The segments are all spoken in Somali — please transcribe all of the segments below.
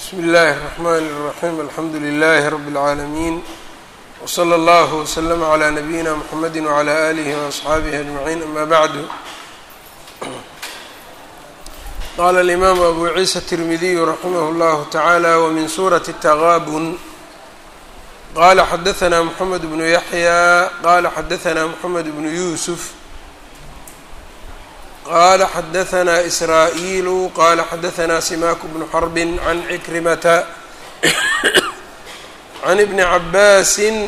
bsmi اllahi الرحmn الرaحيم alxamdu لlh رb العaalمين وslى اllه وslm عlى نabيina mحamedi وعlى آlih وأصxaabih أجمعين ama bعd qala الإmam أbu ciisa التirmidiy raximh اllah taعalى wmin suraة التغاbn qala xadaثna mحamed بن yaحyى qala xadaثna mحamed بن yusf qala xadaثna إsrاaئيl qala xadaثna simak بن xرb عn عكrimةa عn بn cabaasi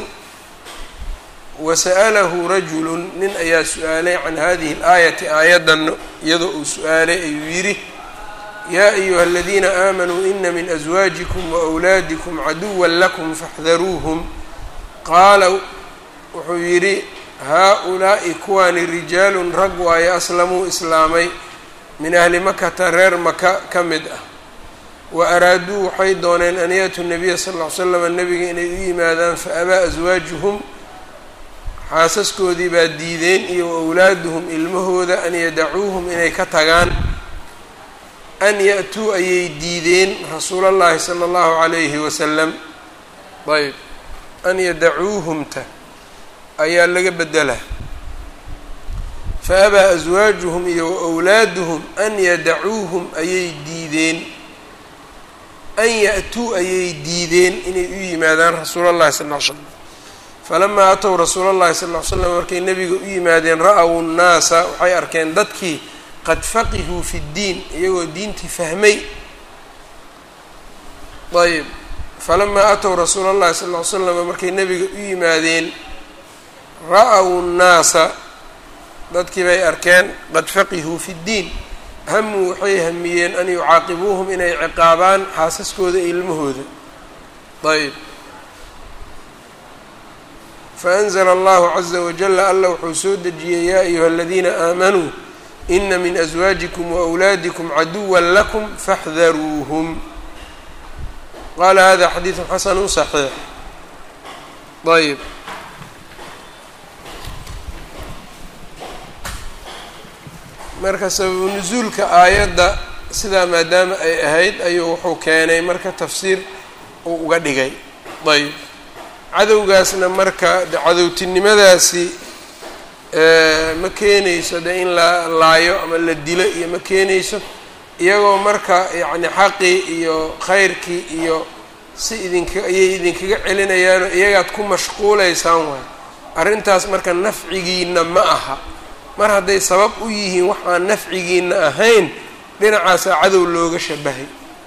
wasأlahu rajul nin ayaa su-aalay can hadihi الآayaةi aayadan iyadoo uu su-aalay ayuu yidhi ya أyuha الadiina آmanuu ina min أزwaaجikm وأwlaadiكm caduwa lakm faاxdaruuhm qaala wuxuu yidhi haa-ulaa'i kuwaani rijaalun rag waayo aslamuu islaamay min ahli makata reer maka ka mid ah wa araaduu waxay dooneen an yatuu nabiya sal ll ly slam nebiga inay u yimaadaan fa abaa aswaajuhum xaasaskoodii baa diideen iyo wa awlaaduhum ilmahooda an yadacuuhum inay ka tagaan an ya-tuu ayay diideen rasuulallahi sala allahu calayhi wasalam ayb an yadacuuhumta ayaa laga bedela fa abaa aswaajuhum iyo wa wlaaduhum an yadacuuhum ayay diideen an ya-tuu ayay diideen inay u yimaadaan rasuula llahi sal ll ly slam falamaa atow rasuula llahi sal ll ly slam markay nebiga u yimaadeen ra-w nnaasa waxay arkeen dadkii qad faqihuu fi ddiin iyagoo diintii fahmay ayb falamaa atow rasuula llahi sal ll ly slam markay nebiga u yimaadeen ra-w nnaasa dadkii bay arkeen qad faqihuu fi ddiin hamuu waxay hamiyeen an yucaaqibuuhum inay ciqaabaan xaasaskooda iyo ilmahooda ayb faanzla allahu caza wajala alla wuxuu soo dejiyey yaa ayuha aladiina aamanuu ina min aswaajikum waawlaadikum caduwa lakum faxdaruuhum qala hada xadiidu xasanu صaxiix ayb marka sababu nusuulka aayadda sidaa maadaama ay ahayd ayuu wuxuu keenay marka tafsiir uu uga dhigay ayb cadowgaasna marka de cadowtinimadaasi ma keenayso de in la laayo ama la dilo iyo ma keenayso iyagoo marka yacni xaqii iyo khayrkii iyo si idinka ayay idinkaga celinayaanoo iyagaad ku mashquulaysaan waay arrintaas marka nafcigiina ma aha mar hadday sabab u yihiin wax aan nafcigiina ahayn dhinacaasaa cadow looga shabahay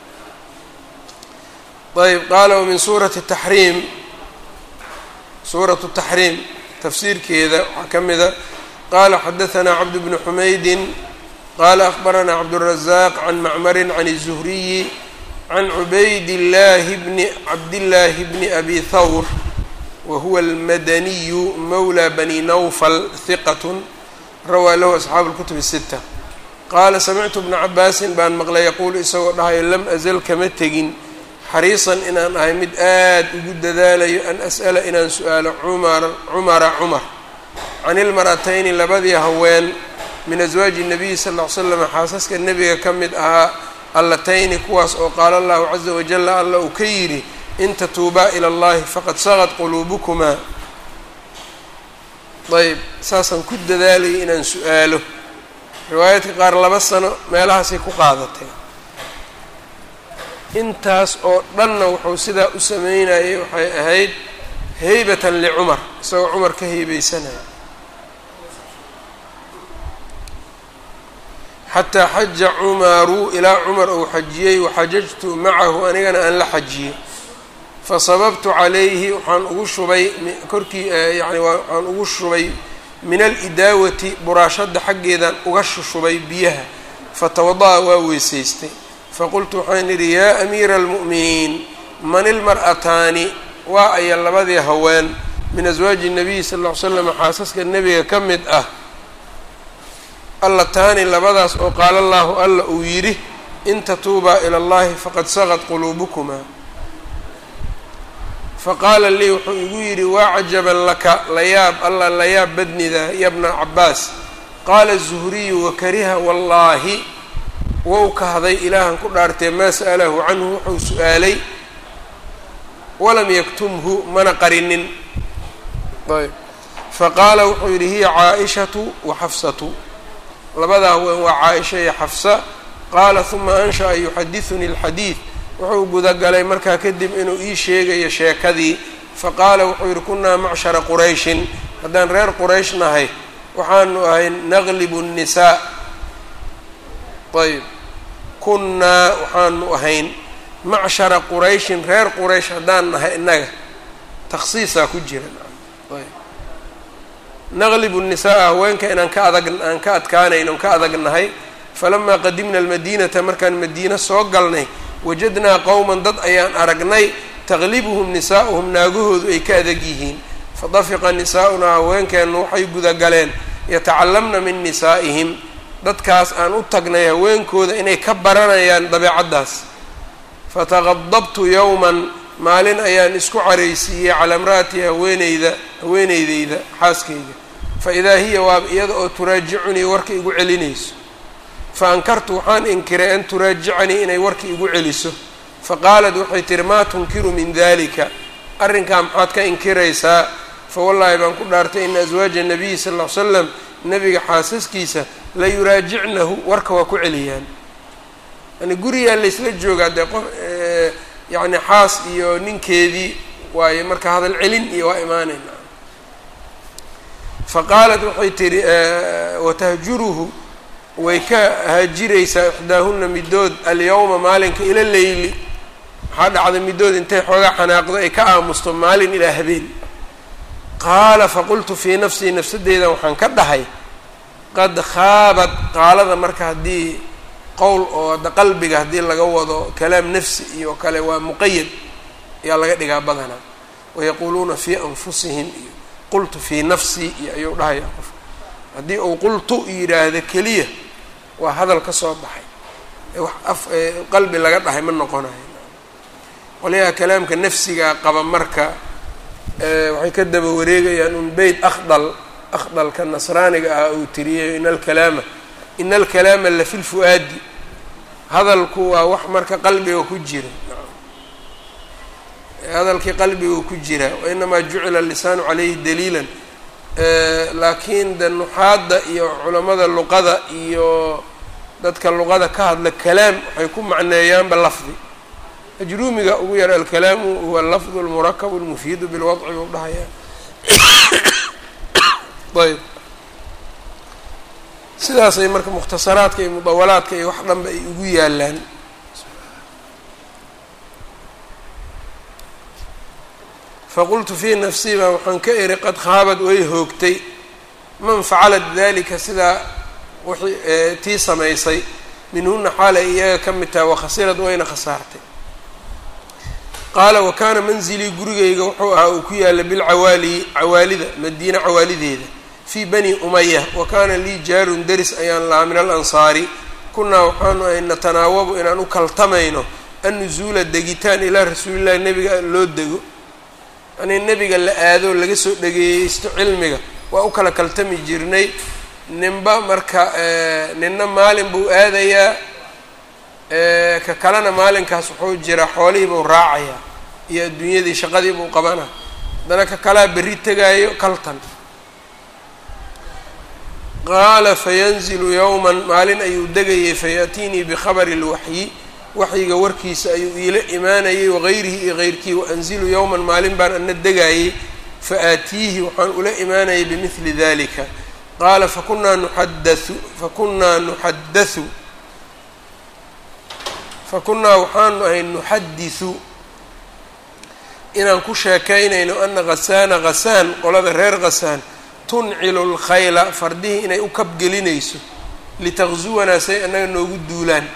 ayb qaala wamin suurati taxriim suuratu taxriim tafsiirkeeda waxaa ka mida qaala xadahanaa cabd bnu xumaydin qaala akhbaranaa cabdالrazaaq can macmarin can الzuhriyi can cubayd llaahi bni cabdillaahi bni abi thawr wa huwa almadaniyu mawla bani nawfal hiqat rawaa lahu asxaabu اlkutub الsita qaala samictu bna cabaasin baan maqlay yaquulu isagoo dhahayo lam azal kama tegin xariisan inaan ahay mid aad ugu dadaalayo an as'ala inaan su-aalo cumar cumara cumar can ilmaratayni labadii haween min aswaaji الnabiyi sal ll ly slam xaasaska nebiga ka mid ahaa allatayni kuwaas oo qaala allahu caza wajala alla uu ka yidhi in tatuubaa ila اllahi faqad sagad quluubukumaa ayb saasaan ku dadaalayay inaan su-aalo riwaayaadka qaar laba sano meelahaasay ku qaadatay intaas oo dhanna wuxuu sidaa u sameynayay waxay ahayd heybatan licumar isagoo cumar ka heybeysanaya xataa xaja cumaru ilaa cumar uu xajiyey waxajajtu macahu anigana aan la xajiyey fasababtu calayhi waxaan ugu shubay korkii yani waxaan ugu shubay min alidaawati buraashadda xaggeedan uga shushubay biyaha fatawada-a waa weysaystay faqultu waxaan idhi yaa amiira almu'miniin man ilmar'ataani waa aya labadii haween min aswaaji nabiyi sal ll ly slam xaasaska nebiga ka mid ah allataani labadaas oo qaala allaahu alla uu yidhi in tatuubaa ila allahi faqad sagad quluubukumaa faqaala lii wuxuu igu yidhi waa cajaban laka layaab alla layaab badnida ya bna cabaas qaala zuhriyu wakariha wallaahi wou kahday ilaahan ku dhaartee maa sa'alahu canhu wuxuu su-aalay walam yaktumhu mana qarinin ayb faqaala wuxuu yidhi hiya caaishatu wa xafsatu labadaa haween waa caaisha iyo xafsa qaala huma ansha'a yuxadidunii alxadiid wuxuu gudagalay markaa kadib inuu ii sheegayo sheekadii faqaala wuxuu yidhi kunaa macshara qurayshin haddaan reer quraysh nahay waxaanu ahay naqlibu nnisaa ayb kunnaa waxaanu ahayn macshara qurayshin reer quraysh haddaan nahay innaga takhsiisaa ku jira ayb naqlibu nisaaa haweenka inaan ka adag aan ka adkaanayn oon ka adag nahay falamaa qadimna almadiinata markaan madiine soo galnay wajadnaa qowman dad ayaan aragnay taqlibuhum nisaa'uhum naagahoodu ay ka adag yihiin fadafiqa nisaa'unaa haweenkeennu waxay gudagaleen yatacalamna min nisaa'ihim dadkaas aan u tagnay haweenkooda inay ka baranayaan dabeecaddaas fataqadabtu yowman maalin ayaan isku caraysiiyey calaa imra'ati haweeneyda haweeneydeyda xaaskayga fa idaa hiya waaba iyada oo turaajicunii warka igu celinayso fa ankartu waxaan inkiray an turaajicanii inay warka igu celiso fa qaalat waxay tihi maa tunkiru min dalika arrinkaa maxaad ka inkiraysaa fa wallaahi baan ku dhaartay ina aswaaja nabiyi sal ll ly slam nabiga xaasaskiisa la yuraajicnahu warka waa ku celiyaan yani gurigaa laysla joogaa dee qof yacni xaas iyo ninkeedii waaye marka hadal celin iyo waa imaanayna fa qaalat waxay tihi watahjuruhu way ka haajiraysaa ixdaahuna middood alyawma maalinka ila leyli maxaa dhacda middood intay xoogaa xanaaqdo ay ka aamusto maalin ilaa habeen qaala faqultu fii nafsii nafsadeydan waxaan ka dhahay qad khaabad qaalada marka haddii qowl oo hadda qalbiga haddii laga wado kalaam nafsi iyo kale waa muqayad ayaa laga dhigaa badanaa wayaquuluuna fii anfusihim iyo qultu fii nafsii iyo ayuu dhahayaa qof haddii uu qultu yidhaahdo keliya waa hadal ka soo baxay wax af qalbi laga dhahay ma noqonayo qolyaha kalaamka nafsigaa qaba marka waxay ka daba wareegayaan un beyt akhdal akhdalka nasraaniga ah uu tiriyay in alkalaama ina alkalaama lafi lfu-aadi hadalku waa wax marka qalbiga ku jira hadalkii qalbiga ku jira wainamaa jucila lisaanu calayhi daliilan laakiin de nuxaadda iyo culamada luqada iyo dadka luqada ka hadla kalaam waxay ku macneeyaanba lafdi ajruumiga ugu yar alkalaamu huwa lafdu lmurakabu lmufiidu bilwadci buu dhahayaa ayb sidaasay marka mukhtasaraadka iyo mudawalaadka iyo wax dhanba ay ugu yaalaan faqultu fii nafsii baa waxaan ka eri qad khaabad way hoogtay man facalat dalika sidaa wixii tii samaysay minhuna xaal ay iyaga ka mid tahay wakhasirad wayna khasaartay qaala wa kaana manzilii gurigayga wuxuu ahaa uu ku yaalla bilcawaali cawaalida madiine cawaalideeda fii bani umaya wa kaana lii jaarun deris ayaan lahaa min alansaari kunaa waxaanu ahay natanaawabu inaan u kaltamayno annuzuula degitaan ilaa rasuulillahi nebiga loo dego yanii nebiga la aado laga soo dhegeeyeysto cilmiga waa u kala kaltami jirnay ninba marka ninna maalin buu aadayaa ka kalena maalinkaas wuxuu jiraa xoolihii buu raacayaa iyo adduunyadii shaqadii buu qabanaa haddana ka kalaa berri tegaayo kaltan qaala fayanzilu yowman maalin ayuu degayay fayaأtiinii bikhabari اlwaxyi waxyiga warkiisa ayuu iila imaanayay wagayrihi iyo geyrkii waanzilu yowman maalin baan ana degaayey faaatiihi waxaan ula imaanayay bimidli dalika qaala fakunaa nuxadau fakunaa nuxadau fakunaa waxaanu ahay nuxadisu inaan ku sheekaynayno ana ghasaana ghasaan qolada reer ghasaan tuncilu lkhayla fardihii inay u kabgelinayso litaqzuwanaa say annaga noogu duulaan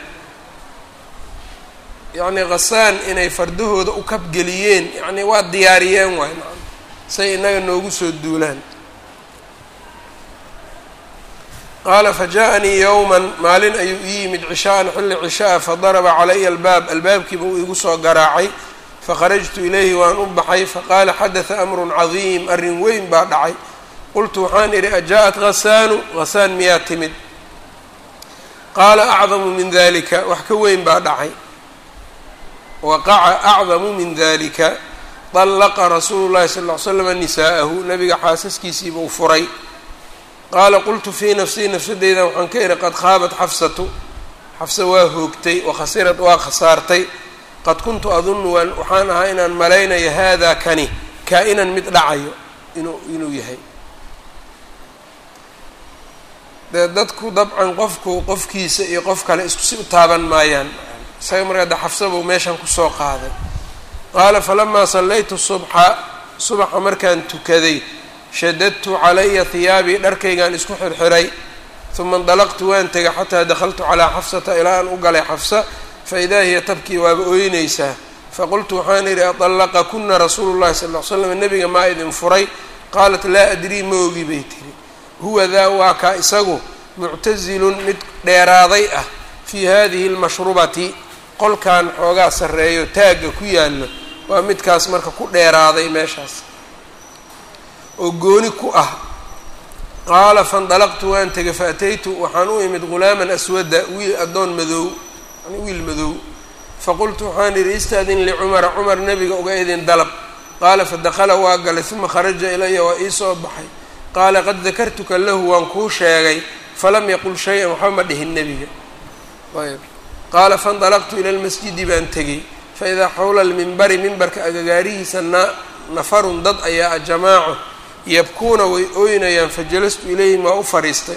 yacnii khasaan inay fardahooda u kabgeliyeen yacnii waa diyaariyeen waay maa say innaga noogu soo duulaan qaala fajaءanii yowman maalin ayuu ii yimid cishaa'an xilli cisha'a fadaraba calaya albaab albaabkiiba uu igu soo garaacay fakharajtu ilayhi waan u baxay faqaala xadata amrun cadiim arrin weyn baa dhacay qultu waxaan idhi ajaءat ghasaanu ghasaan miyaa timid qaala acdamu min dalika wax ka weyn baa dhacay waqaca acdamu min dalika dallaqa rasuulu llahi sal ll ly slam nisaa'ahu nabiga xaasaskiisiibuu furay qaala qultu fii nafsii nafsadeydan waxaan ka idhi qad khaabat xafsatu xafsa waa hoogtay wakhasirad waa khasaartay qad kuntu adunnu waan waxaan ahaa inaan malaynayo haadaa kani kaa-inan mid dhacayo inuu inuu yahay dee dadku dabcan qofku qofkiisa iyo qof kale isku si u taaban maayaan isaga markaa de xafsa buu meeshan kusoo qaaday qaala falamaa sallaytu subxa subaxa markaan tukaday shadadtu calaya hiyaabii dharkaygaan isku xirxiray uma indalaqtu waan tegay xataa dakhaltu calaa xafsata ilaa aan u galay xafsa faidaa hiya tabkii waaba ooynaysaa faqultu waxaan idhi adallaqa kuna rasuulu llahi sal ll ly slam nebiga maa idin furay qaalat laa adrii ma ogi bay tiri huwa daa waa kaa isagu muctasilun mid dheeraaday ah fii hadihi lmashrubati qolkan xoogaa sarreeyo taagga ku yaallo waa midkaas marka ku dheeraaday meeshaas oo gooni ku ah qaala faindalaqtu waan tegay faataytu waxaan u imid ghulaaman aswada wiil addoon madow yani wiil madow faqultu waxaan idhi istaadin licumara cumar nebiga uga idin dalab qaala fadakhala waa galay uma kharaja ilaya waa ii soo baxay qaala qad dakartuka lahu waan kuu sheegay falam yaqul shay-an waxba ma dhihin nebiga ayb qaala faindalaqtu ila lmasjidi baan tegey faidaa xawla almimbari mimbarka agagaarihiisa na nafarun dad ayaa jamaaco yabkuuna way ooynayaan fajalastu ilayhim waa u fadhiistay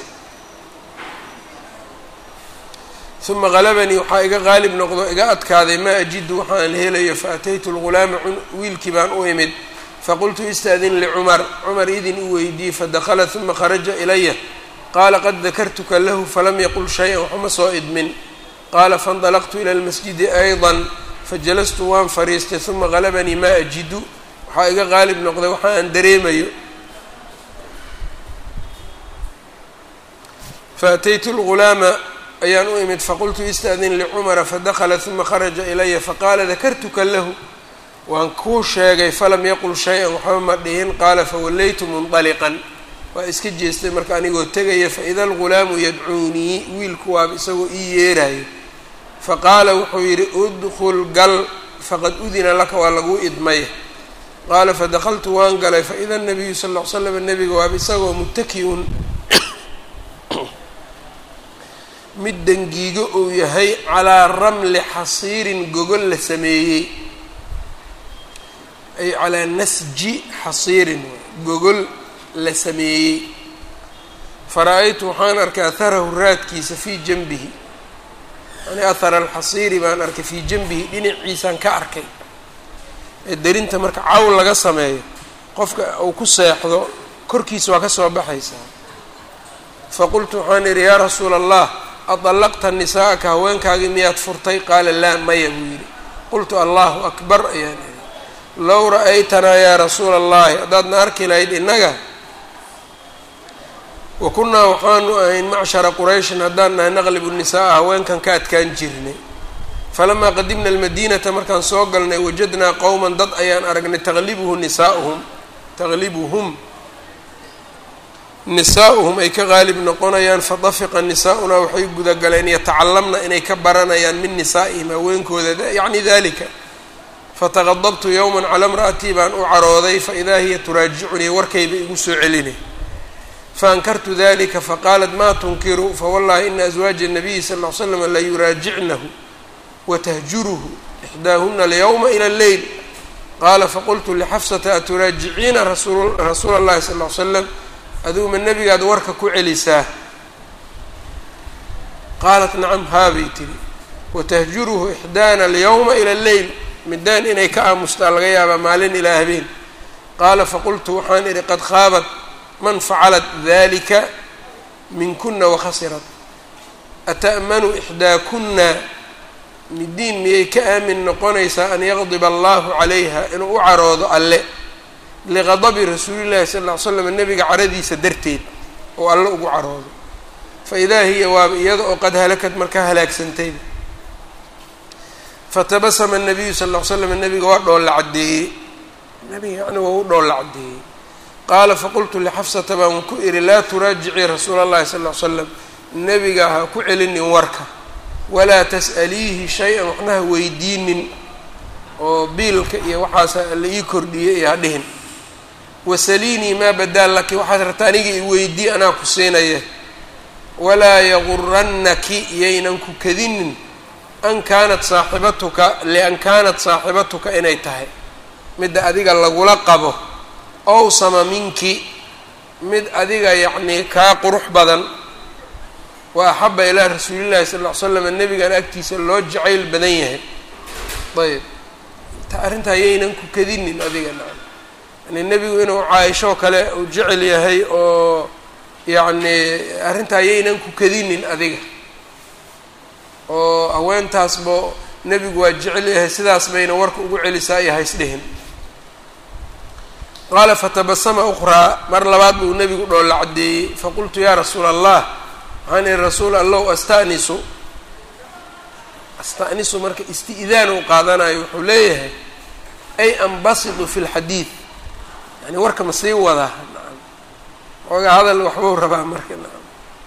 uma qalabanii waxaa iga qaalib noqdo iga adkaaday maa ajidu waxaan helayo faataytu lghulaama wiilkii baan u imid faqultu istaadin licumar cumar idin u weydiiyey fadakhala uma kharaja ilaya qaala qad dakartuka lahu falam yaqul shay-an waxuma soo idmin qaala faindalaqtu ila lmasjidi ayضa fajalastu waan fadhiistay uma qalabanii maa ajidu waxaa iga qaalib noqday waxa aan dareemayo faataytu lghulaama ayaan u imid faqultu istaadin licumara fadakhala uma kharaja ilaya faqaala dakartuka lahu waan kuu sheegay falam yaqul shay-an waxba ma dhihin qaala fawallaytu mundaliqan waa iska jeestay marka anigoo tegaya faida algulaamu yadcuunii wiilku waaba isagoo ii yeerayo faqaala wuxuu yidhi udkul gal faqad udina laka waa laguu idmay qaala fadakaltu waan galay faida nabiyu sal ll ly slam nebiga waaba isagoo mutaki-un mid dangiigo uu yahay calaa ramli xasiirin gogol la sameeyey ay calaa nasji xasiirin gogol la sameeyey fara-aytu waxaan arkay aharahu raadkiisa fii janbihi yani ahara alxasiiri baan arkay fii janbihi dhinaciisaan ka arkay ee derinta marka cawl laga sameeyo qofka uu ku seexdo korkiisa waa ka soo baxaysaa faqultu waxaan idhi yaa rasuula allah adallaqta nisaa'aka haweenkaagii miyaad furtay qaala laa maya buu yidhi qultu allahu akbar ayaan idhi low ra-aytanaa yaa rasuula allahi haddaadna arki lahayd innaga wa kunnaa waxaanu ahayn macshara qurayshin haddaan nahay naqlibu nisaaa haweenkan ka adkaan jirnay falamaa qadimna almadiinata markaan soo galnay wajadnaa qowman dad ayaan aragnay taqlibuhu nisaauhum taqlibuhum nisaa'uhum ay ka qaalib noqonayaan fadafiqa nisaa'unaa waxay gudagaleen yatacalamna inay ka baranayaan min nisaa'ihim haweenkooda yacni dalika fataqadabtu yowman calaa imra'atii baan u carooday faidaa hiya turaajicunii warkayba igu soo celinay faankartu dalika faqaalat maa tunkiru fawallahi ina aswaaja nabiyi sal ll ly slam la yuraajicnahu watahjuruhu ixdaahuna alyawma ila alleyl qaala faqultu lixafsata aturaajiciina rasuula allahi sal ly slam adiguma nebigaad warka ku celisaa qaalat nacam haabay tiri watahjuruhu ixdaana alyawma ila alleyl midaan inay ka aamustaa laga yaabaa maalin ilaa habeen qaala faqultu waxaan idhi qad khaabat man facalat dalika minkuna wakhasirat ata'manu ixdaakuna midiin miyay ka aamin noqonaysaa an yaqdiba allahu calayha inuu u caroodo alle liqadabi rasuulillahi sal ll ly slam nebiga caradiisa darteed oo alle ugu caroodo fa idaa hiya waaba iyada oo qad halakad markaa halaagsantayba fatabasama nabiyu sal ll ly slam nebiga waa dhoolla caddeeyey nebiga yani waa u dhoolla caddeeyey qaala faqultu lixafsata baan ku idhi laa turaajicii rasuula allahi sal ly slam nebiga ha ku celinin warka walaa tas'aliihi shay-an waxna ha weydiinin oo biilka iyo waxaas la ii kordhiyey iyo ha dhihin wasaliinii maa badaal laki waxaad rabta aniga i weydii anaa ku siinaya walaa yagurannaki yaynan ku kadinin an kaanat saaxibatuka lian kaanat saaxibatuka inay tahay midda adiga lagula qabo owsama minki mid adiga yacnii kaa qurux badan wa axaba ilaa rasuulillahi sala ll ly slam nebigan agtiisa loo jacayl badan yahay ayb arrintaa yaynan ku kadinin adiga nacam yani nebigu inuu caaishoo kale uu jecel yahay oo yacni arrintaa yaynan ku kadinin adiga oo haweentaasba nebigu waa jecel yahay sidaas bayna warka ugu celisaa iyo haysdhihin qaala fatabasama ukhraa mar labaad buu nebigu dhoolla caddeeyey faqultu yaa rasuula allah waxaan ihi rasuul allow asta'nisu asta'nisu marka isti'daan uu qaadanayo wuxuu leeyahay ay ambasidu fi lxadiid yani warka ma sii wadaa nacam xoogaa hadal waxbuu rabaa marka nacam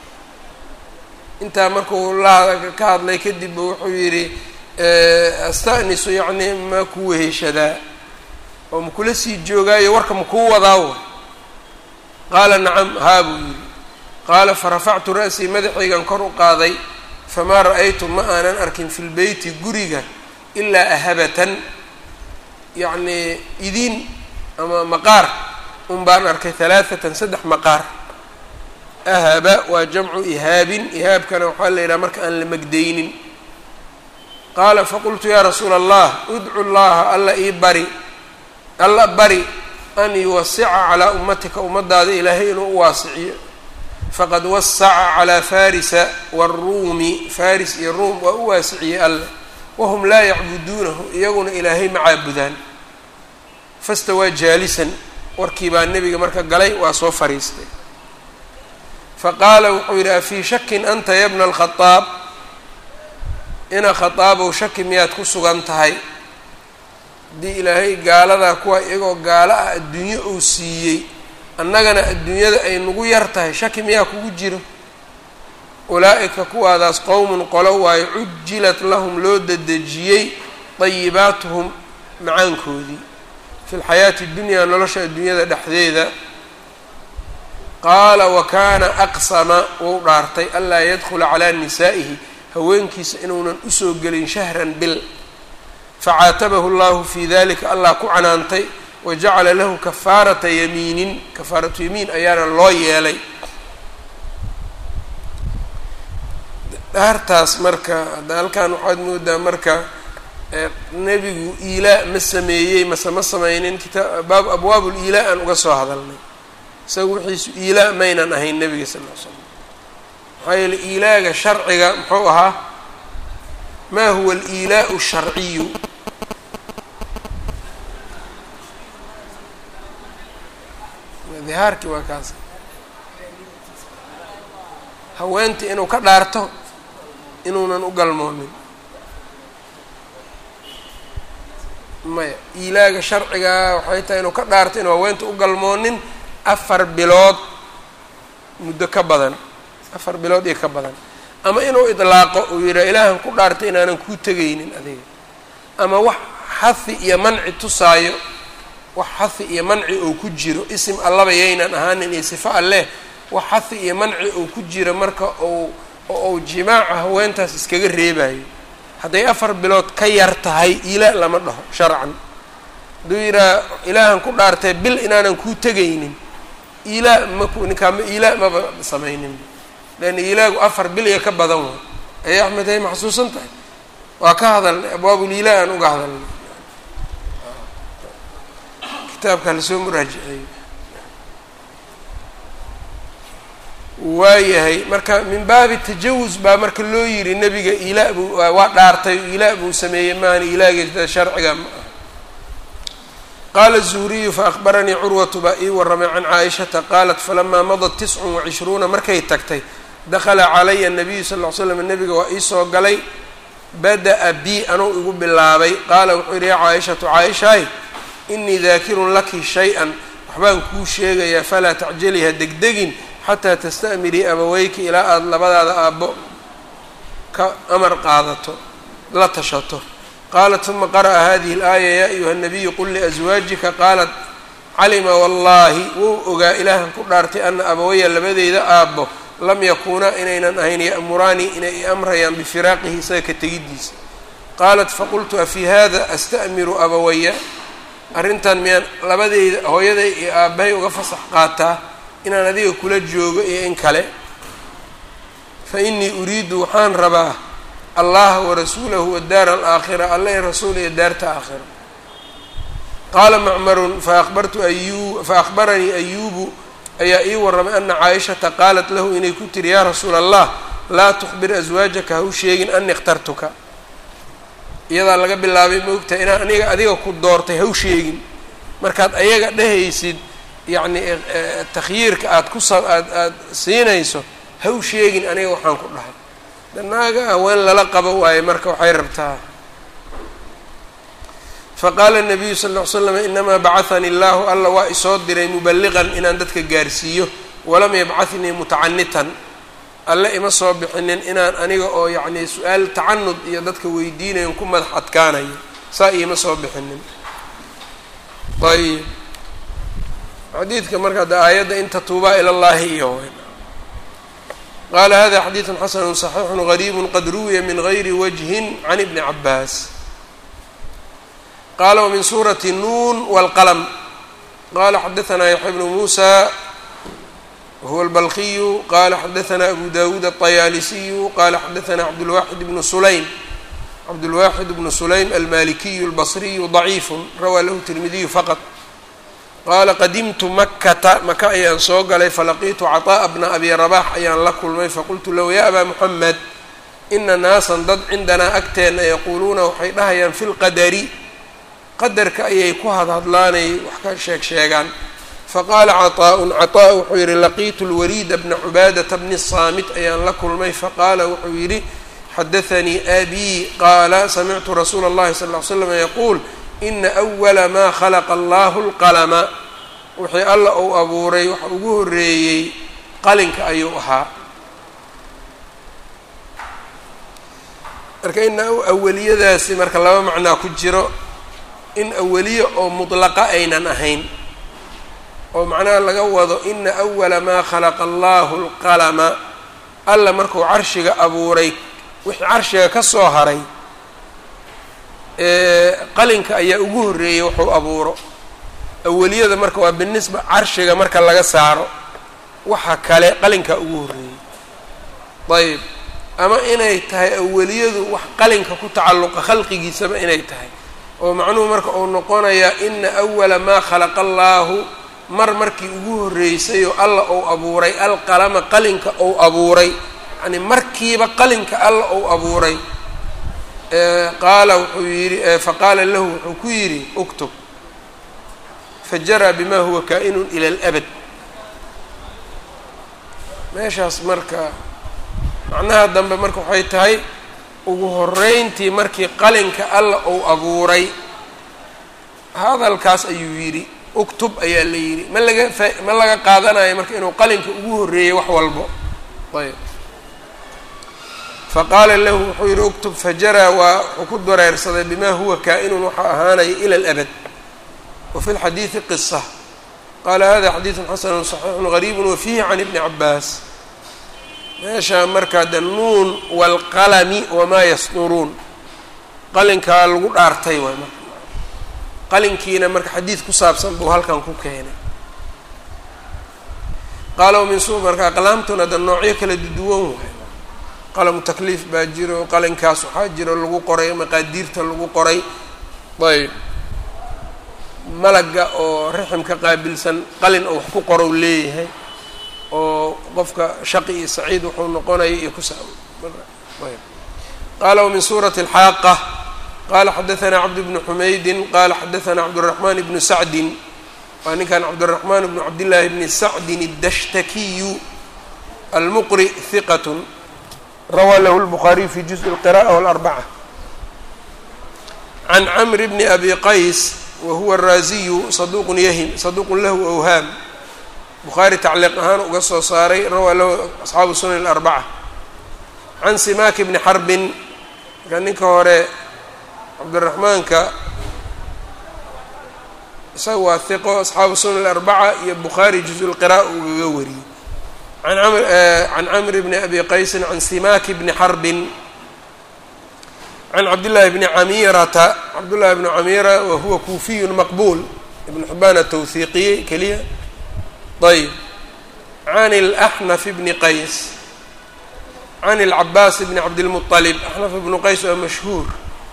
intaa markuu la ka hadlay kadib wuxuu yidhi asta'nisu yacni ma ku weheshadaa oo ma kula sii joogaayo warka ma kuu wadaa way qaala nacam haa buu yidhi qaala farafactu ra'sii madaxaygan kor u qaaday famaa ra'aytu ma aanan arkin fi lbeyti guriga ilaa ahabatan yacnii idiin ama maqaar un baan arkay halaathatan saddex maqaar ahaba waa jamcu ihaabin ihaabkana waxaa la yidhaha marka aan la megdaynin qaala faqultu yaa rasuula allah udcu llaha alla ii bari alla bari an yuwasica calaa ummatika ummadaada ilaahay inuu u waasiciyo faqad wasaca calaa farisa waaruumi faris iyo ruum waa u waasiciyey alle wahum laa yacbuduunahu iyaguna ilaahay ma caabudaan fastawaa jaalisan warkii baa nebiga marka galay waa soo fariistay faqaala wuxuu yidhi afii shakin anta ya bna alkhadaab ina khadaabow shaki miyaad ku sugan tahay haddii ilaahay gaaladaa kuwa iyagoo gaalo ah adduunyo uu siiyey annagana adduunyada ay nagu yar tahay shaki miyaa kugu jiro ulaa'ika kuwaadaas qowmun qolo waayo cujilat lahum loo dedejiyey dayibaatuhum macaankoodii fi lxayaati اdunyaa nolosha adduunyada dhexdeeda qaala wa kaana aqsama wou dhaartay anlaa yadkhula calaa nisaa'ihi haweenkiisa inuunan usoo gelin shahran bil facaatabahu llahu fi dalika allah ku canaantay wajacala lahu kafaarata yamiinin kafaaratu yamiin ayaana loo yeelay dhaartaas marka hadda halkan waxaad moodaa marka nebigu iilaa ma sameeyey mase ma sameynin kitaa baab abwaab liilaa aan uga soo hadalnay isaga wixiisu iilaa maynan ahayn nebiga sal ll slam maxaa yeele iilaaga sharciga muxuu ahaa ma huwa aliilaau sharciyu dihaarkii waa kaas haweentii inuu ka dhaarto inuunan u galmoonin maya iilaaga sharcigaa waxay tahay inuu ka dhaarto inuu haweenta u galmoonin afar bilood muddo ka badan afar bilood iyo ka badan ama inuu idlaaqo uu yidhaha ilaahan ku dhaartay inaanan kuu tegaynin adiga ama wax xahi iyo manci tusaayo wax xahi iyo manci oo ku jiro isim allaba yaynan ahaanin iyo sifo alleh wax xahi iyo manci oo ku jira marka ou oo uu jimaaca haweentaas iskaga reebayo hadday afar bilood ka yar tahay iila lama dhaho sharcan hadduu yidhaha ilaahan ku dhaartay bil inaanan kuu tegaynin iilaa maku ninkaama iilaa maba samaynin leanna iilaagu afar bil iyo ka badan way ay axmed hay maxsuusan tahay waa ka hadalnay abwaabuliilaa aan uga hadalnay kitaabka lasoo muraajiceeyo waayahay marka min baabi tajawus baa marka loo yidhi nebiga ilaa buu waa dhaartay ilaa buu sameeyey maana ilaageeda sharciga ma ah qaala الzuhriyu faأkhbaranii curwatu baa ii warramay can caaishata qaalat falamaa madat tiscun wacishruuna markay tagtay dakala calaya الnabiyu sal ll ly slam nebiga waa iisoo galay bada'a bi anuu igu bilaabay qaala wuxuu yidhi ya caaishatu caaishaay inii daakirun laki shay-an waxbaan kuu sheegayaa falaa tacjaliha degdegin xataa tasta'mirii abaweyka ilaa aada labadaada aabbo ka amar qaadato la tashato qaalat uma qara'a hadihi اlaaya yaa ayuha الnabiyu qul liaswaajika qaalat calima wallaahi wou ogaa ilaahan ku dhaartay ana abawaya labadeyda aabbo lam yakuunaa inaynan ahayn ya'muraanii inay i amrayaan bifiraaqihi isaga ka tegiddiisa qaalat faqultu afii hada asta'miru abawaya arrintan miyaan labadeyda hooyaday iyo aabbahay uga fasax qaataa inaan adiga kula joogo iyo in kale fa innii uriidu waxaan rabaa allaha warasuulahu wadaara alaakhira alla i rasuul iyo daarta aakhira qaala macmarun fabartu ayu faakbaranii ayuubu ayaa ii warramay ana caaishata qaalat lahu inay ku tiri yaa rasuula allah laa tukhbir aswaajaka ha u sheegin ani ikhtartuka iyadaa laga bilaabay maogtahay inaan aniga adiga ku doortay ha u sheegin markaad ayaga dhehaysid yacni takhyiirka aada ku sa aad aada siinayso ha u sheegin aniga waxaan ku dhahay danaaga haween lala qabo waaye marka waxay rabtaa faqaala nabiyu sal ll ly slam inamaa bacahanii allahu alla waa isoo diray mubaliqan inaan dadka gaarsiiyo walam yabcathnii mutacanitan alle ima soo bixinin inaan aniga oo yacni su-aal tacanud iyo dadka weydiinayon ku madax adkaanayo saa iima soo bixinin ayb xadiidka marka de aayadda in tatuubaa ila llahi iyo qaala hada xadiidu xasanu صaxiixu gariibu qad ruwiya min gayri wajhin can ibni cabaas qala wmin suurati nuun wاlqalm qala xadaثna yaxya bnu musa wahuwa اlbalkiyu qala xadaثna abu dawuud الطayaalisiyu qala xadaثna cabdulwaxid bnu sulaym cabdulwaxid bnu sulaym almalikiyu اlbصriyu ضaciif rawaa lahu tirmidiyu faqط qaala qadimtu makata maka ayaan soo galay falaqiitu caطaءa bna abi rabax ayaan la kulmay faqultu lahu ya aba muxamed ina naasan dad cindanaa agteena yaquuluuna waxay dhahayaan fi lqadari qadarka ayay ku hadhadlaanay wax ka sheeg sheegaan faqaala caطaaءun caطaa wuxuu yihi laqiitu lwaliida bna cubaadata bni saamit ayaan la kulmay faqaala wuxuu yidhi xadaanii abii qaala samictu rasuula اllahi sal ly slam yaquul ina أwala maa khalaqa allahu اlqalama wixii alla uu abuuray waxa ugu horeeyey qalinka ayuu ahaa marka ina awaliyadaasi marka laba macnaa ku jiro in awaliye oo mudlaqa aynan ahayn oo macnaha laga wado ina awala maa khalaqa allahu اlqalama alla markuu carshiga abuuray wixii carshiga ka soo haray qalinka ayaa ugu horreeyey wuxuu abuuro awaliyada marka waa binisba carshiga marka laga saaro waxa kale qalinkaa ugu horreeyey ayb ama inay tahay awaliyadu wax qalinka ku tacalluqa khalqigiisaba inay tahay oo macnuhu marka uu noqonayaa ina awala maa khalaqa allaahu mar markii ugu horreysayoo alla ou abuuray alqalama qalinka ou abuuray yacni markiiba qalinka alla ou abuuray qaala wuxuu yidhi faqaala lahu wuxuu ku yidhi uktub fajaraa bima huwa kaa'inun ila alabad meeshaas marka macnaha dambe marka waxay tahay ugu horeyntii markii qalinka alla uu abuuray hadalkaas ayuu yidhi uktub ayaa la yidhi ma laga fa ma laga qaadanayo marka inuu qalinka ugu horreeyey wax walbo ayb faqaala lahu wuxuu yidhi uktub fajaraa waa wuxuu ku dareersaday bima huwa kaa'inun waxaa ahaanaya ila alabad wa fi lxadiidi qisa qaala hada xadiidun xasanu صaxiixun gariibu wafiihi can ibni cabaas meeshaa markaa de nuun waalqalami wamaa yasduruun qalinkaa lagu dhaartay waay marka qalinkiina marka xadiid ku saabsan buu halkan ku keenay qaala min su marka aqlaamtuna de noocyo kala duduwan waay qalamu takliif baa jiro qalinkaas waxaa jiro lagu qoray maqaadiirta lagu qoray ayb malaga oo riximka qaabilsan qalin oo wax ku qorow leeyahay oo qofka shaqi iyo saciid wuxuu noqonaya iyo kusa qaala wmin suurati alxaaqa qala xadaثna cabd bnu xumaydin qala xadaثna cabdالرaحman bnu sacdin waa ninkan cabdالرaحman bnu cabdillaahi bni sacdin الdashtakiyu almuqri hiqat rawaa lahu الbخariي fi juزء الqراءة والأربcة can cmr bni abi qays wa huwa الraaziyu saduq yahim saduq lahu أwhaam bukhaari tacliiq ahaan uga soo saaray rawaa lahu asxaabu sunan alarbaca can simaaki bni xarbin marka ninka hore cabdiraxmaanka isaga waa hiqo asxaabu sunan alarbaca iyo bukhaari juzu lqira'a ugaga wariyey an amr can camr bni abi qaysin can simaaki bni xarbin can cabdillaahi bni camirata cabdullahi bni camira wa huwa kuufiyun maqbuul ibn xibaan atawhiiqiyey keliya ayb can اlaxnaf bni qays can اlcabaas bni cabdilmuطalib axnaf ibnu qays waa mashhuur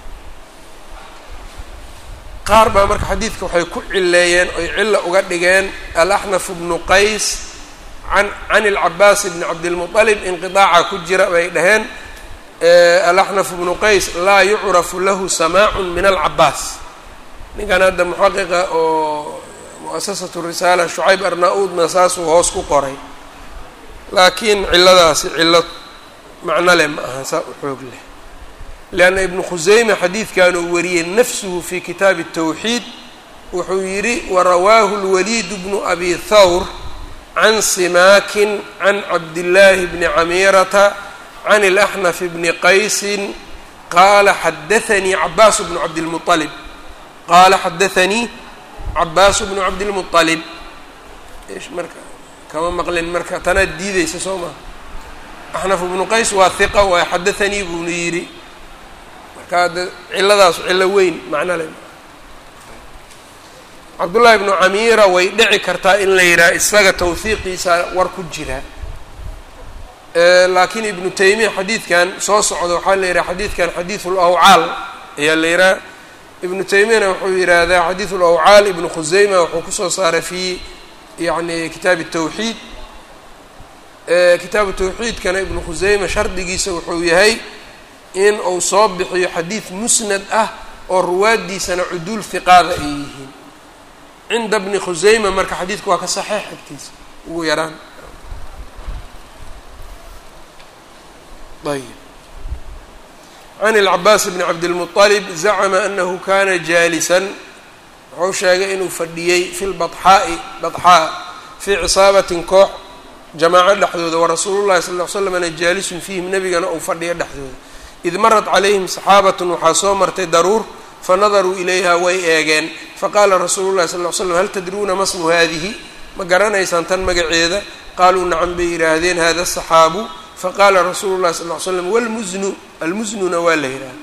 qaar baa marka xadiidka waxay ku cileeyeen oy cilo uga dhigeen alaxnaf bnu qays an can اlcabaas bni cabdilmuطalib inqiطaaca ku jira bay dhaheen alaxnaf bnu qays laa yucrafu lahu samaac min alcabaas ninkan hadda muxaqiqa oo muasasatu risaala shucayb arna-uudna saasuu hoos ku qoray laakiin ciladaasi cilo macno leh ma aha saa u xoog leh lianna ibnu khuseyme xadiidkan uu wariyey nafsuhu fi kitaabi الtawxiid wuxuu yidhi warawaahu اlwaliid bnu abi thawr can simaakin can cabdillaahi bni camirata can اlaxnaf bni qaysin qaala xadaanii cabaas bnu cabdilmuطalib qaala xadaanii cabaas bnu cabdilmuطalib ish marka kama maqlin marka tanaad diideysa soo maha axnaf bnu qays waa hiqa waa xadaanii buuna yidhi marka de ciladaas cilo weyn macno le cabdullaahi bnu camiira way dhici kartaa in la yidhaha isaga tawhiiqiisa war ku jira laakiin ibnu taymiya xadiidkan soo socda waxaa la yidhaha xadiidkan xadiidu lawcaal ayaa la yidhaha ibnu taymiyana wuxuu yidhaahdaa xadiidu lawcaal ibnu khuseyma wuxuu kusoo saaray fi yani kitaabi tawxiid kitaabu tawxiidkana ibnu khuseyma shardigiisa wuxuu yahay in uu soo bixiyo xadiid musnad ah oo ruwaaddiisana cuduul hiqaada ay yihiin cinda bni khuseyma marka xadiidku waa ka saxiix agtiisa ugu yaraan ayb can ilcabaas bni cabdilmuطalib zacma anahu kana jaalisan wuxuu sheegay inuu fadhiyey fi lbaxaa'i badxaa fii cisaabatin koox jamaaco dhexdooda warasuulu llahi sal ll ly slamna jaalisun fiihim nebigana uu fadhiyo dhexdooda id marat calayhim saxaabatun waxaa soo martay daruur fanadaruu ilayha way eegeen faqaala rasuulu llahi sal ly slam hal tadruuna ma smu haadihi ma garanaysaan tan magaceeda qaaluu nacam bay yidhaahdeen hada saxaabu faqaala rasuulu llahi sal ly slam wlmusnu almusnuna waa la yidhaha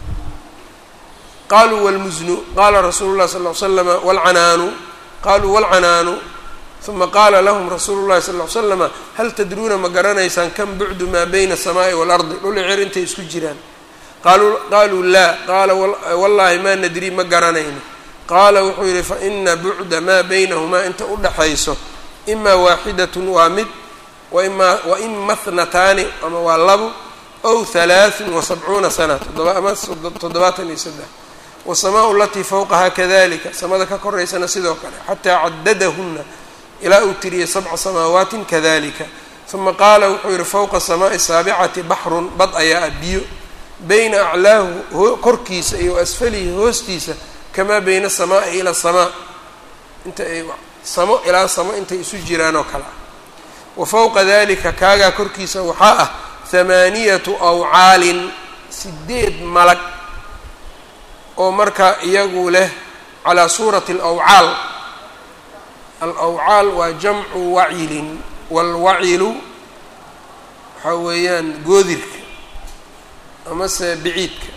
qaluu wlmusnu qaala rasuulu llahi sal ly slama wlcanaanu qaluu wlcanaanu uma qaala lahum rasuulu llahi sal ly slama hal tadruuna ma garanaysaan kam bucdu maa bayna aلsamaaءi waalardi dhuli cer intay isku jiraan qaluu qaaluu laa qaala wallahi ma nadri ma garanayno qaala wuxuu yihi faina bucda maa baynahumaa inta udhaxayso ima waaxidatun waa mid waima waima thnataani ama waa labo ow halaaثun wasabcuuna sana todoba ama toddobaatan iyo saddex wasamaau alatii fowqaha kadalika samada ka koraysana sidoo kale xataa cadadahuna ilaa uu tiriyey sabca samaawaatin kadalika uma qaala wuxuu yihi fowqa samaa'i saabicati baxrun bad ayaa ah biyo bayna aclaahu korkiisa iyo asfalihi hoostiisa kamaa bayna asamaa'i ila asamaa inta ay samo ilaa samo intay isu jiraan oo kale ah wa fowqa dalika kaagaa korkiisa waxaa ah hamaaniyatu awcaalin sideed malag oo marka iyagu leh calaa suurati alawcaal alawcaal waa jamcu wacilin waalwacilu waxaa weeyaan goodirka amase biciidka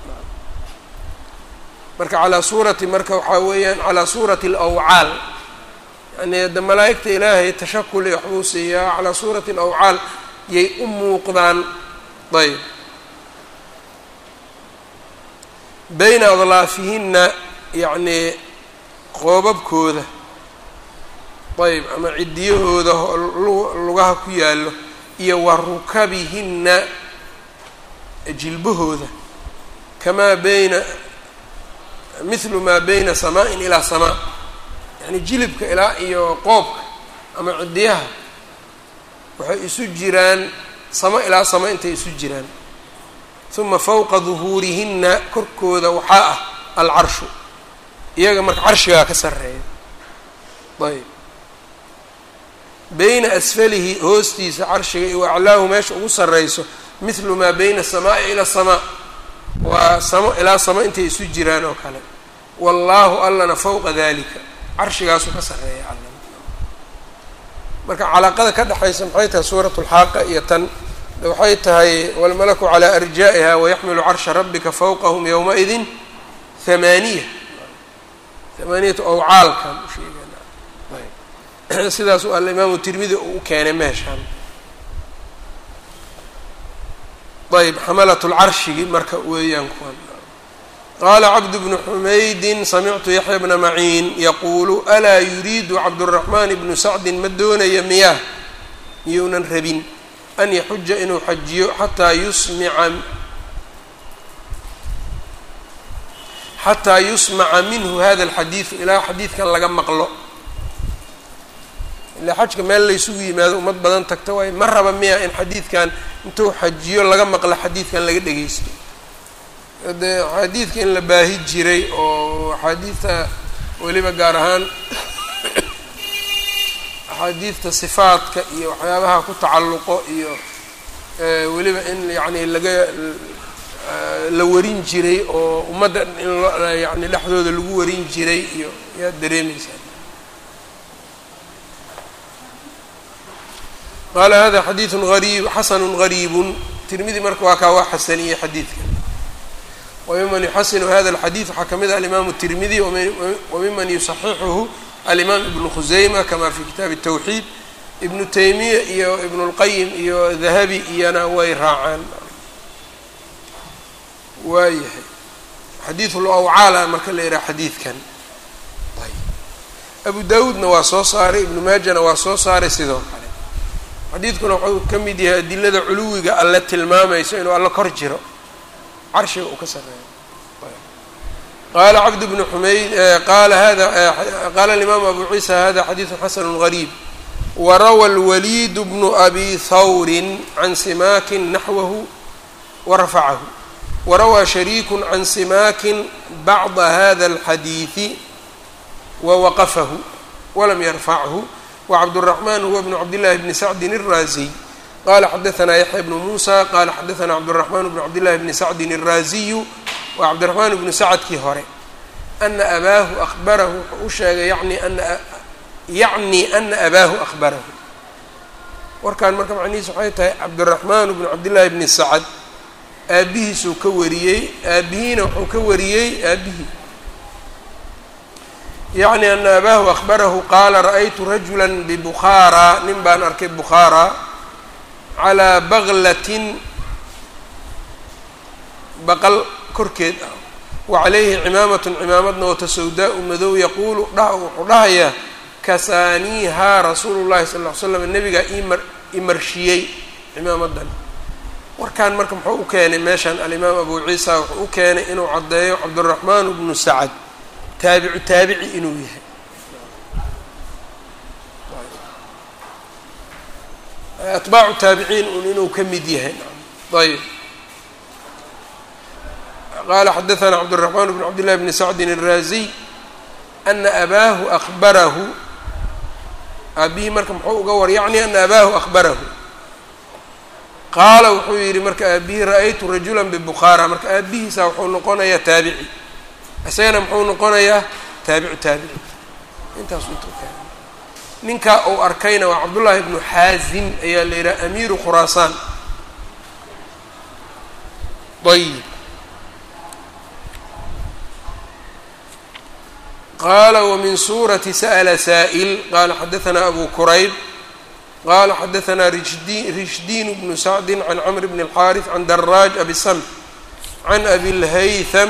marka calaa suurati marka waxaa weeyaan calaa suurati alawcaal yani hadda malaa'igta ilaahay tashakuli waxbuu siiyaa calaa suurati alawcaal yay u muuqdaan ayb bayna adlaafihinna yacnii qoobabkooda ayb ama ciddiyahooda lugaha ku yaallo iyo wa rukabihinna jilbahooda kamaa bayna mithlu maa bayna samaa-in ilaa samaa yacni jilibka ilaa iyo qoobka ama ciddiyaha waxay isu jiraan samo ilaa samo intay isu jiraan uma fowqa duhuurihinna korkooda waxaa ah alcarshu iyaga marka carshigaa ka sarreeya ayb bayna asfalihi hoostiisa carshiga iyo aclaahu meesha ugu sarrayso mithlu maa bayna asamaa'i ila asamaa waa samo ilaa samo intay isu jiraan oo kale wallaahu allana fowqa dalika carshigaasuu ka sarreeya alla marka calaaqada ka dhexaysa maxay tahay suurat lxaaqa iyo tan waxay tahay walmalaku calaa arjaa'iha wayaxmilu carsha rabbika fawqahum yowmaidin hamaaniya hamaaniyatu awcaalkan usheegana ayb sidaasuu alimaamu tirmidi uu u keenay meeshaan ayb xamalat lcarshigi marka weeyaan kuwan qaala cabdu bnu xumaydin samictu yaxya bna maciin yaquulu alaa yuriidu cabduraxmaan ibnu sacdin ma doonaya miyaa miyuunan rabin an yaxuja inuu xajiyo xataa yusmica xataa yusmaca minhu hada alxadiidu ilaa xadiidkan laga maqlo ilaa xajka meel laysugu yimaado ummad badan tagta waayo ma raba miya in xadiidkan intuu xajiyo laga maqlo xadiidkan laga dhegeysto dee axaadiidka in la baahi jiray oo axaadiidta weliba gaar ahaan axaadiidta sifaadka iyo waxyaabaha ku tacalluqo iyo weliba in yacni laga la warin jiray oo ummadda in yani dhexdooda lagu warin jiray iyo yaad dareemaysaa qaala hada xadiidu gariib xasanu gariibun tirmidi marka waa kaa waa xasaniyey xadiidka wmiman yuxasinu hada alxadiid waxaa kamid ah alimaamu tirmidi wamiman yusaxixuhu alimaam ibnu khuseyma kama fi kitaabi الtawxiid ibnu taymiya iyo ibnu اlqayim iyo dahabi iyana way raacaan waayahay xadiidu lawcaala marka la yidhaha xadiidkan abu dawuudna waa soo saaray ibnu maajana waa soo saaray sidoo kale xadiidkuna wuxuu ka mid yahay adilada culuwiga alle tilmaamayso inuu alle kor jiro carshiga uu ka sareeyo qaala cabd bnu xumayd qaala hada qaala alimaamu abu ciisa hada xadiidu xasanu gariib warawa alwaliid bnu abi hawrin can simaakin naxwahu warafacahu warawaa shariiku can simaakin bacda hada alxadiidi wawaqafahu walam yarfachu wacabdالraxman huwa bnu cabdillahi bni sacdin الraaziy qala xadaثna yaxya bnu musa qala xadaثna cabdالraxman bnu cabdillahi bni sacdin الraaziyu wa cabdiraxmaan bnu sacadkii hore ana abaahu ahbarahu wuxuu u sheegay yani ana yacni ana abaahu ahbarahu warkan marka macnihiis waxay tahay cabdiraxmaan bnu cabdillahi bni sacad aabihiisuu ka wariyey aabihiina wuxuu ka wariyey aabihii yacni ana abaahu ahbarahu qaala ra'aytu rajula bibukhaara nin baan arkay bukhaara calaa baglatin baqal korkeed ah wa calayhi cimaamatun cimaamadna wata sawdaa-u madow yaquulu dha wuxuu dhahayaa kasaaniihaa rasuulu llahi sal ll ly slam nabigaa imar imarshiyey cimaamadan warkan marka muxuu u keenay meeshan alimaam abu ciisa wuxuu u keenay inuu caddeeyo cabduraxmaan bnu sacad taabicu taabici inuu yahay atbaacu taabiciin un inuu ka mid yahay ayb qaala xadaثna cabdالرaحman bn cabd لlahi bni sacdin الraaziy ana abaahu ahbarahu aabihii marka muxuu uga war yacni ana abaahu ahbarahu qaala wuxuu yihi marka aabihii ra'aytu rajula bibukhaara marka aabihiisa wuxuu noqonayaa taabici isagana muxuu noqonayaa taabicu taabici intaas intuu ka ninkaa uu arkayna waa cabdullaahi bnu xaazim ayaa la yidhaha amiiru khuraasaan ayib qaala wamin suurati sa'la saa'il qaala xadaثna abu kurayb qala xadaثna rishdi rishdiin bnu sacdi can cmr bn اlxaariث can daraaj abi samx can abi اlhaytham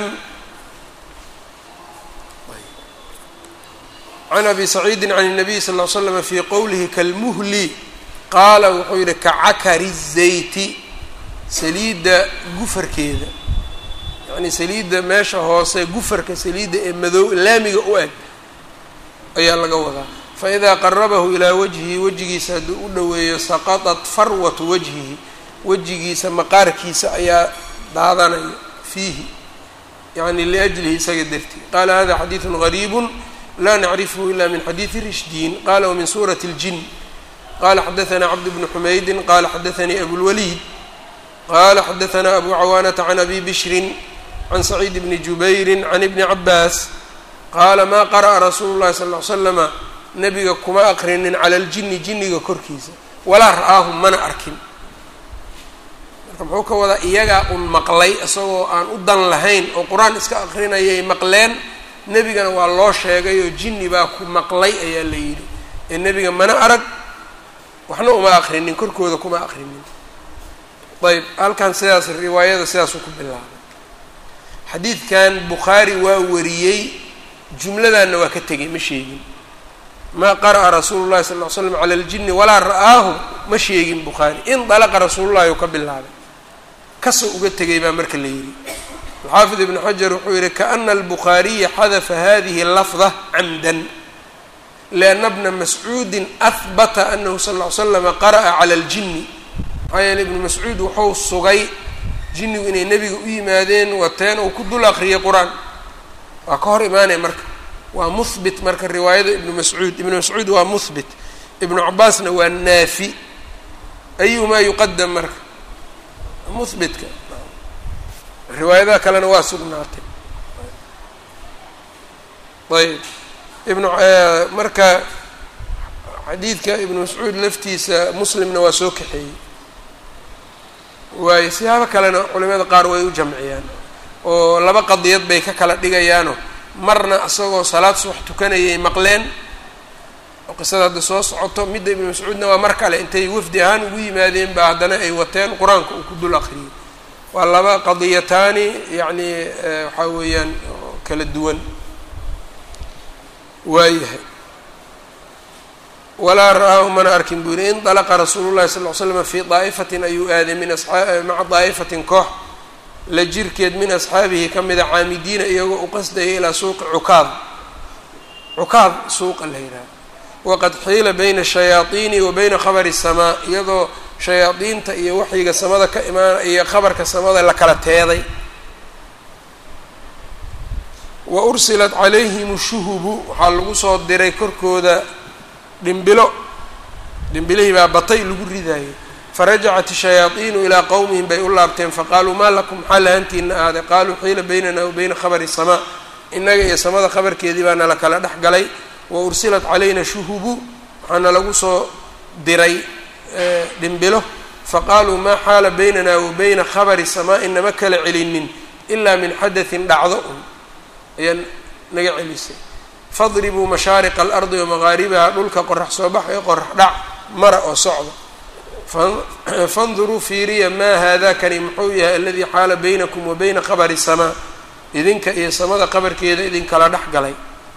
can abi saciidi can الnabiy sal ll slam fi qowlihi kalmuhli qaala wuxuu yihi kacakari الzayti saliidda gufarkeeda yacni saliidda meesha hoose gufarka saliidda ee madow laamiga u eg ayaa laga wadaa faidaa qarabahu ilaa wajhihi wejigiisa hadduu u dhoweeyo saqaطat farwatu wajhihi wejigiisa maqaarkiisa ayaa daadanaya fiihi yani liajlihi isaga dartii qaala hada xadiidu gariib la nacrifhu ila min xadiidi rishdiin qala wmin suurati اljin qala xadaثna cabd bnu xumaydin qala xadaثanii abulwaliid qala xadaثna abu cawaanata can abi bishrin can saciid bni jubayri can ibni cabaas qaala ma qara'a rasuulu llahi sal ly slama nebiga kuma aqrinin cala aljini jinniga korkiisa walaa ra'aahu mana arkin marka muxuu ka wadaa iyagaa un maqlay isagoo aan u dan lahayn oo qur-aan iska aqrinayay maqleen nebigana waa loo sheegay oo jinni baa ku maqlay ayaa la yidhi ee nebiga mana arag waxna uma aqrinin korkooda kuma aqrinin ayb halkan sidaas riwaayada sidaasuu ku bilaabay xadiidkan bukhaari waa wariyey jumladanna waa ka tegay ma sheegin maa qara'a rasuulu llahi sal ly slam cala aljini walaa ra'aahu ma sheegin bukhaari indalaqa rasuulullahi uu ka bilaabay kasoo uga tegay baa marka la yidhi alxaafid ibnu xajar wuxuu yihi kaana albukhaariya xadafa hadihi lafda camdan lianna bna mascuudin ahbata anahu sal ly slama qara'a cala aljini maxaa yeele ibnu mascuud wuxuu sugay jinnigu inay nebiga u yimaadeen wateen uu ku dul aqriyay qur-aan waa ka hor imaanaya marka waa muhbit marka riwaayada ibnu mascuud ibnu mascuud waa muhbit ibnu cabaasna waa naafi ayumaa yuqadam marka muhbitka riwaayadaha kalena waa sugnaatay ayb ibnu marka xadiidka ibnu mascuud laftiisa muslimna waa soo kaxeeyey waayo siyaabo kalena culimada qaar way u jamciyaan oo laba qadiyad bay ka kala dhigayaano marna isagoo salaad subax tukanayay maqleen oo qisada hadda soo socoto midda ibnu mascuudna waa mar kale intay wafdi ahaan ugu yimaadeen ba haddana ay wateen qur-aanka uu ku dul aqriyay waa laba qadiyataani yacni waxaa weeyaan kala duwan waayahay walaa ra-aahu mana arkin buu yihi indalaqa rasuulu llahi sal ly slam fii daa'ifatin ayuu aaday min asaa maca daa'ifatin koox la jirkeed min asxaabihi ka mida caamidiina iyagoo u qasdaya ilaa suuqi cukaad cukaad suuqa la yidhaha waqad xiila bayna shayaadiini wa bayna khabari samaa iyadoo shayaadiinta iyo waxyiga samada ka imaana iyo khabarka samada la kala teeday wa ursilat calayhim shuhubu waxaa lagu soo diray korkooda dhimbilo dhimbilihii baa batay lagu ridaayay farajacat shayaadiinu ilaa qowmihim bay u laabteen faqaaluu maa lakum maxaa lahantiina ahaaday qaaluu xiila baynana wa bayna khabari samaa innaga iyo samada khabarkeedii baa nala kala dhex galay wa ursilat calayna shuhubu waxaana lagu soo diray dhimbilo faqaaluu maa xaala baynana wa bayna khabari samaa inama kala celinin ilaa min xadatin dhacdo un ayaa naga celisay fadribuu mashaariqa alardi wamagaaribaha dhulka qorax soo bax ee qorax dhac mara oo socda fanduruu fiiriya maa haadakani muxuu yahay aladii xaala baynakum wa bayna khabari samaa idinka iyo samada qabarkeeda idinkala dhex galay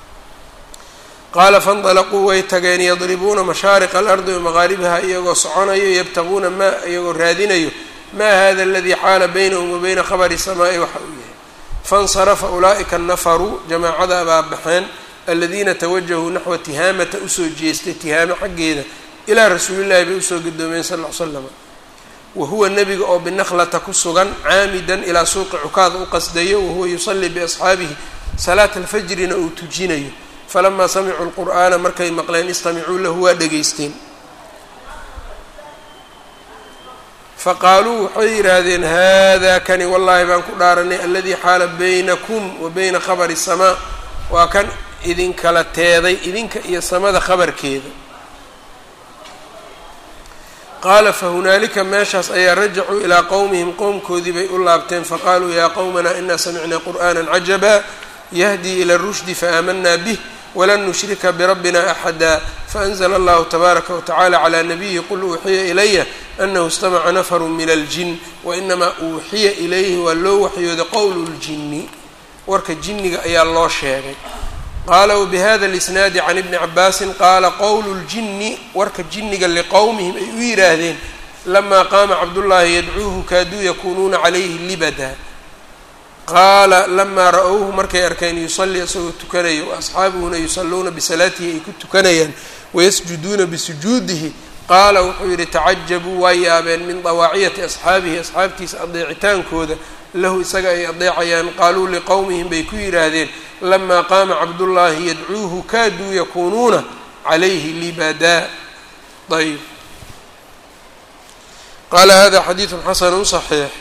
qaala faindalaquu way tageen yadribuuna mashaariqa alardi wamagaaribaha iyagoo soconayo yabtaguuna maa iyagoo raadinayo maa hada aladii xaala baynahum wa bayna khabari samaa'i waxa uu yahay faاnsarafa ulaa'ika nafaruu jamaacada baa baxeen aladiina tawajahuu naxwa tihaamata usoo jeestay tihaamo xaggeeda ilaa rasuulillahi bay usoo gadoomeen sal ll slam wa huwa nebiga oo binakhlata ku sugan caamidan ilaa suuqi cukaada u qasdayo wahuwa yusallii biasxaabihi salaata alfajrina uu tujinayo falamaa samicuu lqur'aana markay maqleen istamicuu lahu waa dhegaysteen faqaaluu waxay yidhaahdeen hada kani wallaahi baan ku dhaaranay aladii xaala baynakum wa bayna khabari samaa waa kan idinkala teeday idinka iyo samada khabarkeeda qaala fahunaalika meeshaas ayaa rajacuu ilaa qowmihim qowmkoodii bay u laabteen faqaaluu yaa qowmanaa inaa samicnaa qur'aana cajaba yahdii ila rushdi faamanaa bih walan nushrika birabbina axada faanzla allahu tabaaraka watacaala calaa nabiyihi qul uuxiya ilaya anahu istamaca nafaru min aljin wainamaa uuxiya ilayhi waa loo waxyooday qowlu ljini warka jinniga ayaa loo sheegay qaala wbihada lisnaadi can ibni cabaasin qaala qowlu ljini warka jinniga liqowmihim ay u yidhaahdeen lamaa qaama cabdullaahi yadcuuhu kaaduu yakunuuna calayhi libada qaala lamaa ra-owhu markay arkeen yusallii isagoo tukanayo wa asxaabuhuna yusalluuna bisalaatihi ay ku tukanayaan wayasjuduuna bisujuudihi qaala wuxuu yidhi tacajabuu waa yaabeen min dawaaciyati asxaabihi asxaabtiisa adeecitaankooda lahu isaga ay adeecayaan qaaluu liqowmihim bay ku yidhaahdeen lamaa qaama cabdullaahi yadcuuhu kaaduu yakuunuuna calayhi libadaa ayb qaala hada xadiidu xasanu صaxiix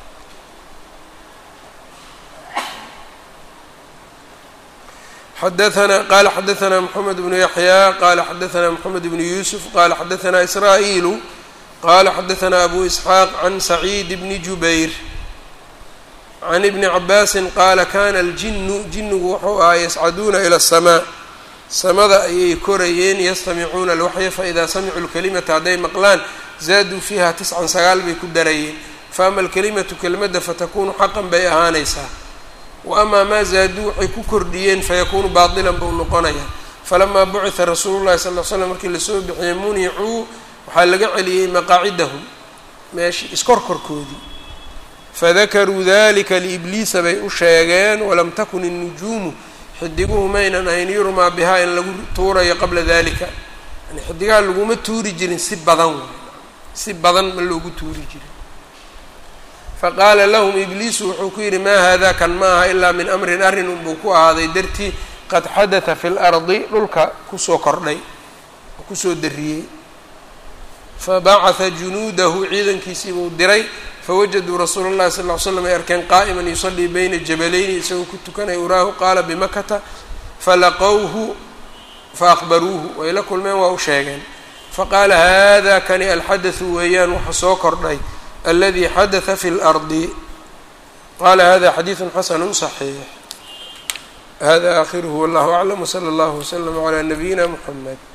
xadaana qala xadaثna mxamed bnu yaxya qala xadaثna mxamed bnu yusuf qala xadaثna israa'iilu qala xadaثna abu isxaaq can saciid bni jubayr can ibni cabaasin qaala kana aljinu jinnigu wuxuu ahaa yascaduuna ila الsamaa samada ayay korayeen yastamicuuna alwaxya faida samicuu lkalimata hadday maqlaan zaaduu fiiha tiscan sagaal bay ku darayeen faama alkalimatu kelimadda fatakunu xaqan bay ahaanaysaa wa amaa maa zaaduu waxay ku kordhiyeen fayakuunu baatilan buu noqonayaa falamaa bucita rasuulu llahi sal l slam markii lasoo bixiyey municuu waxaa laga celiyey maqaacidahum meeshii iskorkorkoodii fadakaruu dalika liibliisa bay u sheegeen walam takun innujuumu xidiguhu maynan ahayn yurmaa bihaa in lagu tuurayo qabla dalika yani xidigaha laguma tuuri jirin si badan si badan ma loogu tuuri jirin faqaala lahum ibliisu wuxuu ku yidhi maa hada kan ma aha ilaa min amrin arrin unbuu ku ahaaday dartii qad xadata fi lardi dhulka kusoo kordhay oo kusoo dariyey fabacatha junuudahu ciidankiisii buu diray fawajaduu rasuula اllahi sal ly slam ay arkeen qaa'iman yusalii bayna jabalayni isagoo ku tukanaya uraahu qaala bimakata falaqowhu faaqbaruuhu way la kulmeen waa u sheegeen faqaala hada kani alxadathu weeyaan waxa soo kordhay aladi xadaثa fi اlardi qala hada xadiiثu xasanu صaxiix hada akhiruhu wallahu aclam wslى اllah wslm عlى nabiyina mxamed